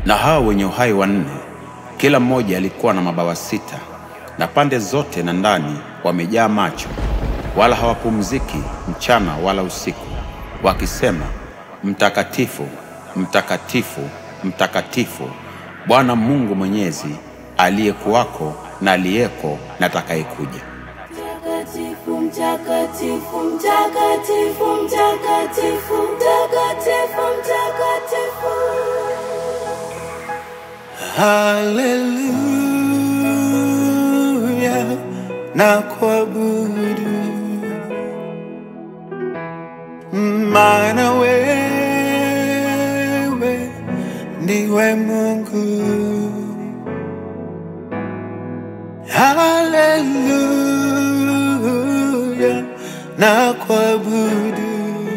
Na hao wenye uhai wanne, kila mmoja alikuwa na mabawa sita, na pande zote na ndani wamejaa macho, wala hawapumziki mchana wala usiku, wakisema, Mtakatifu, mtakatifu, mtakatifu, Bwana Mungu Mwenyezi, aliyekuwako na aliyeko na atakayekuja. Mtakatifu, mtakatifu, mtakatifu, mtakatifu, mtakatifu, mtakatifu. Haleluya na kuabudu, maana wewe ndiwe Mungu. Haleluya na kuabudu,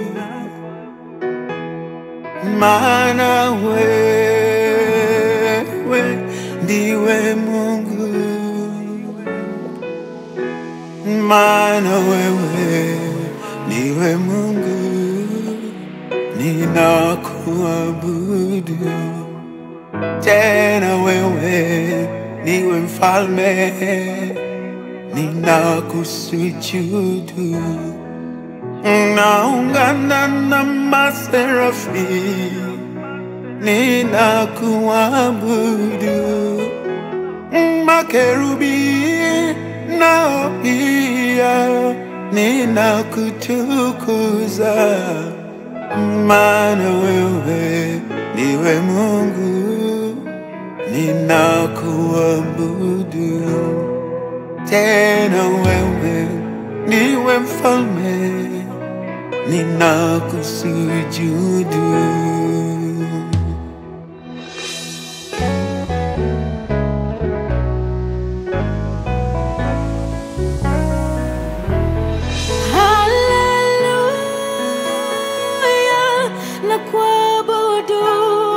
maana wewe ndiwe Mungu, maana wewe ndiwe Mungu, ninakuabudu tena, wewe ndiwe mfalme, ninakusujudu, naungana na maserafi ninakuabudu makerubi nao pia ninakutukuza, maana wewe ndiwe Mungu, ninakuabudu tena, wewe ndiwe mfalme, ninakusujudu. Haleluya na kuabudu.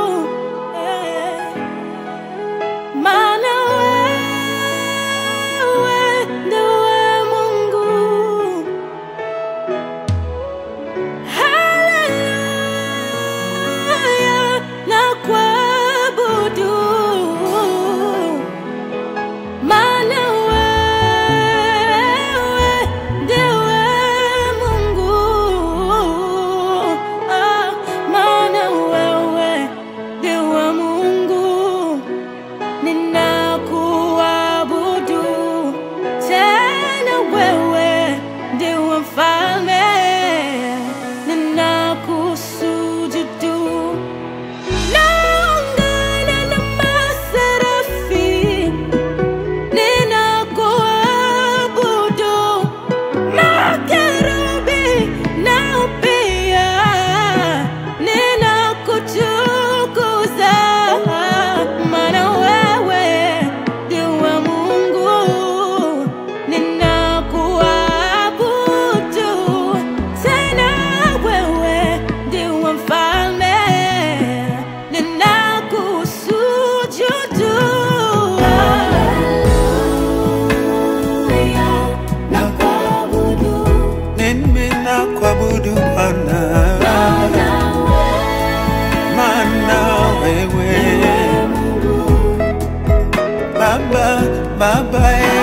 Maana wewe ndiwe Mungu. Haleluya na kuabudu. Maana wewe ndiwe Mungu. Ah, maana wewe ndiwe Mungu. Ninakuabudu tena, wewe ndiwe mfalme. Ninakusujudu naungana na maserafi ninakuabudu makerubi nao pia ninakutukuza, maana wewe ndiwe Mungu. Ninakuabudu tena, wewe ndiwe mfalme. Ninakusujudu. Mimi nakuabudu Bwana, maana wewe Baba, Baba